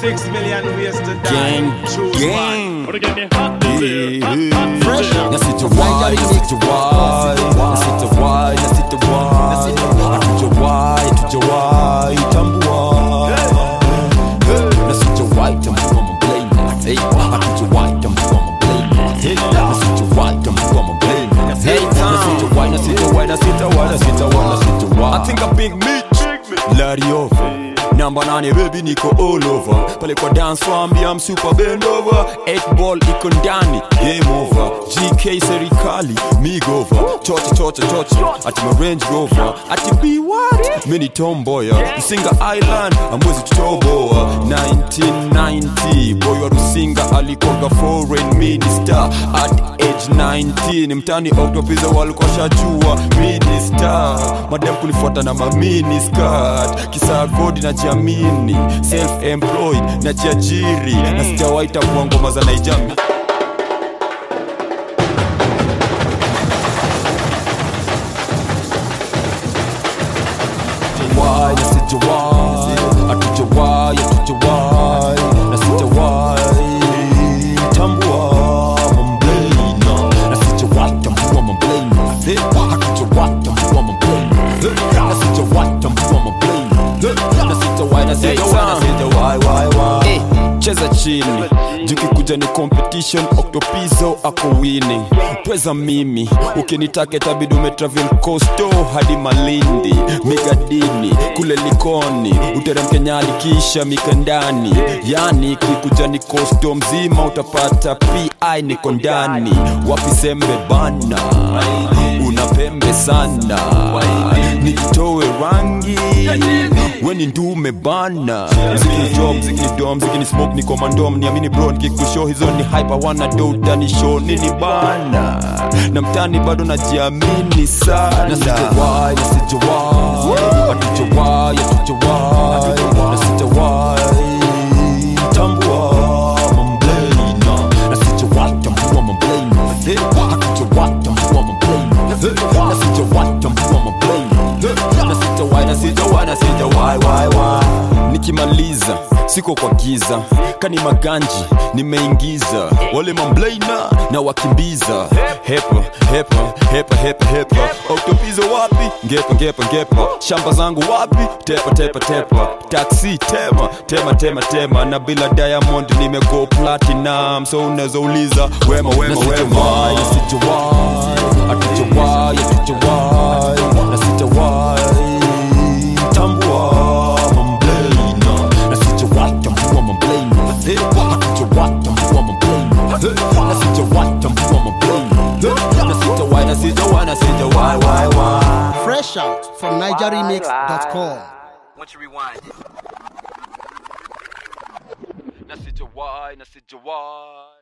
Six million ways to die. Gang, Choose gang. one. Fresh. Nasijawai, nasijawai, nasijawai, nasijawai. Hatujawai, hatujawai, tambua. Nasijawai, tambua mablaina. Hey, hatujawai, tambua mablaina. Hey, nasijawai, tambua mablaina. Hey, nasijawai, nasijawai, nasijawai, nasijawai, nasijawai. I think a big Mitch. Larry over. Namba nane baby niko all over pale kwa dance wambia I'm super bend over 8 ball iko ndani game over GK serikali migova chocha chocha chocha ati ma range rover ati be what mini tomboya Rusinga Island amwezi tutoboa 1990 boy wa Rusinga alikoga foreign minister at age 19 mtani octopiza walikuwa shajua minister madam kunifuata na mamini skirt kisa kodi na jiamini self employed na jiajiri na sijawaita kuwa ngoma za naijami Why na sijawai hatujawai hatujawai na sijawai tambua mamblena na sijawai tambua mamblena hatujawai tambua mamblena na sijawai tambua mamblena na sijawai na sijawai na sijawai wai wai Eh, cheza chini jukikuja ni competition octopizo ako winning pweza mimi ukinitaka itabidi umetravel costo hadi malindi migadini kule likoni uteremke nyali kisha mikandani yani kikuja ni costo mzima utapata pi niko ndani wapi sembe bana una pembe sana nijitowe rangi weni ndume bana mziki ni job mziki ni dom mziki ni smoke ni komandom niamini bro nikikushow hizo ni hype wana do utani show nini bana na mtani bado najiamini sana na sijawai na sijawai hatujawai hatujawai na sijawai tambua mamblena na sijawai tambua mamblena hatujawai tambua mamblena na sijawai tambua mamblena na sijawai na sijawai na sijawai wai wai nikimaliza siko kwa giza kani maganji nimeingiza wale mamblena na wakimbiza hepa hepa hepa hepa hepa oktopizo wapi ngepa ngepa ngepa shamba zangu wapi tepa tepa tepa taksi tema tema tema tema na bila diamond nimego platinum so unaweza uliza wema wema wema na sijawai hatujawai hatujawai na sijawai tambua mamblena na sijawai tambua mamblena hatujawai tambua mamblena na sijawai tambua mamblena na sijawai na sijawai na sijawai wai wai Fresh out from NigerRemix.com. Once you rewind it. Na sijawai, na sijawai.